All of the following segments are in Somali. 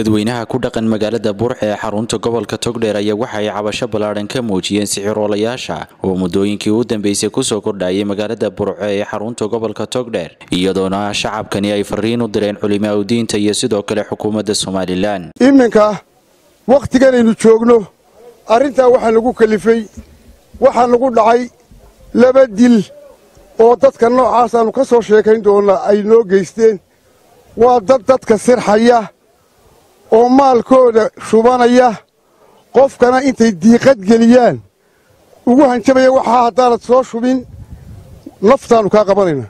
dadweynaha ku dhaqan magaalada burxe ee xarunta gobolka togdheer ayaa waxa ay cabasho ballaadhan ka muujiyeen sixiroolayaasha oo muddooyinkii u dambeysay kusoo kordhayay magaalada burce ee xarunta gobolka togdheer iyadoona shacabkani ay fariin u direen culimaa udiinta iyo sidoo kale xukuumadda somalilan iminka wakhtiganaynu joogno arrintaa waxaa lagu kalifay waxaa nagu dhacay laba dil oo dadka noocaasaannu ka soo sheekayn doonna ay noo geysteen waa dad dadka sirxaya oo maalkooda shubanaya qofkana intay diiqad geliyaan ugu hanjabaya waxaa haddaanad soo shubin naftaannu kaa qabanayna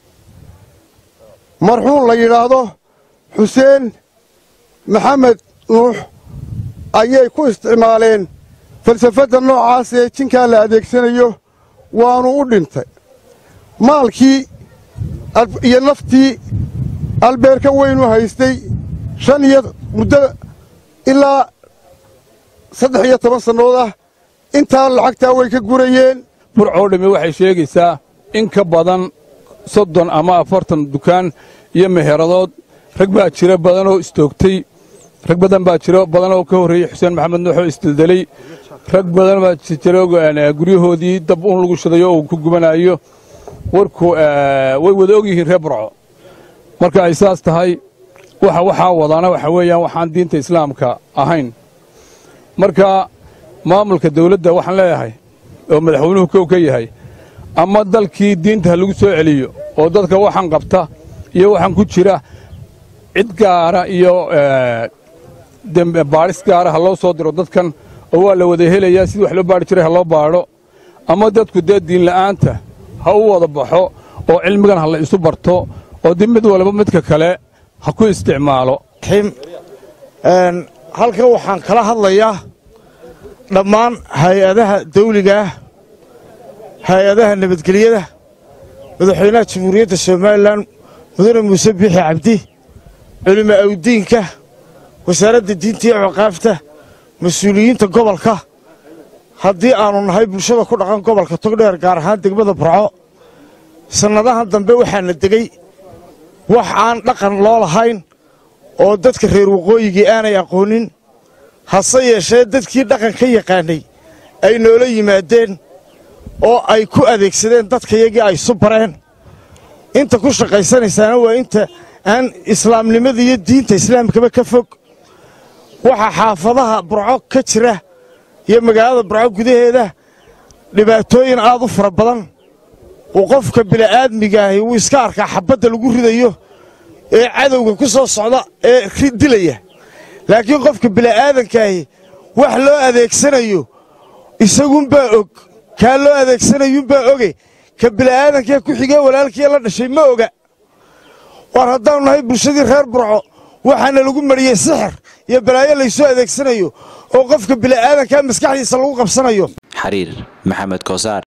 marxuum la yidhaahdo xuseen maxamed nuux ayay ku isticmaaleen falsafadda noocaas ee jinkaa la adeegsanayo waannu u dhintay maalkii iyo naftii albeerka weynu haystay shan iyo muddo ilaa saddex iyo toban sannood ah intaa lacagtaa way ka gurayeen burcoo dhamme waxay sheegaysaa in ka badan soddon ama afartan dukaan iyo meheradood rag baa jira badanoo istoogtay rag badan baa jiro badanoo ka horreeyey xuseen maxamed nuuxoo isdeldelay rag badan baa jiro guryahoodii dab un lagu shidayo oo ku gubanaayo warku way wada og yihiin reer burco marka ay saas tahay waxa waxaa wadaana waxa weeyaan waxaan diinta islaamka ahayn marka maamulka dawladda waxaan leeyahay oo madaxweynuhu kow ka yahay ama dalkii diinta ha lagu soo celiyo oo dadka waxaan qabta iyo waxaan ku jira cid gaara iyo baadhis gaara ha loo soo diro dadkan oo waa la wada helayaa sidii wax loo baadhi jiray ha loo baadho ama dadku dee diinla'aanta ha u wada baxo oo cilmigan ha la isu barto oo dib mid walba midka kale ha ku isticmaalo halkan waxaan kala hadlayaa dhammaan hay-adaha dawligaah hay-adaha nabadgelyada madaxweynaha jamhuuriyadda somalilan mudane muuse biixi cabdi culimo awdiinka wasaaradda diinta iyo ciqaafta mas-uuliyiinta gobolka haddii aannu nahay bulshada ku dhaqan gobolka togdheer gaar ahaan degmada burco sannadahan dambe waxaana degey wax aan dhaqan loo lahayn oo dadka reer waqooyigii aanay aqoonin hase yeeshee dadkii dhaqan ka yaqaannay ay noola yimaadeen oo ay ku adeegsadeen dadkayagii ay isu bareen inta ku shaqaysanaysaana waa inta aan islaamnimada iyo diinta islaamkaba ka fog waxaa xaafadaha burco ka jira iyo magaalada burco gudaheeda dhibaatooyin aad u fara badan uu qofka bili'aadmigaahi wuu iska arkaa xabbadda lagu ridayo ee cadowga ku soo socda ee dilaya laakiin qofka bili'aadankaahi wax loo adeegsanayo isagunbaa og kaa loo adeegsanayuunbaa oge ka bili'aadankee ku xigee walaalkii la dhashay ma oga waar haddaannu nahay bulshadii reer burco waxaana lagu mariyey sixir iyo balaayo laysoo adeegsanayo oo qofka bili'aadankaa maskaxdiisa lagu qabsanayo xariir maxamed koosaar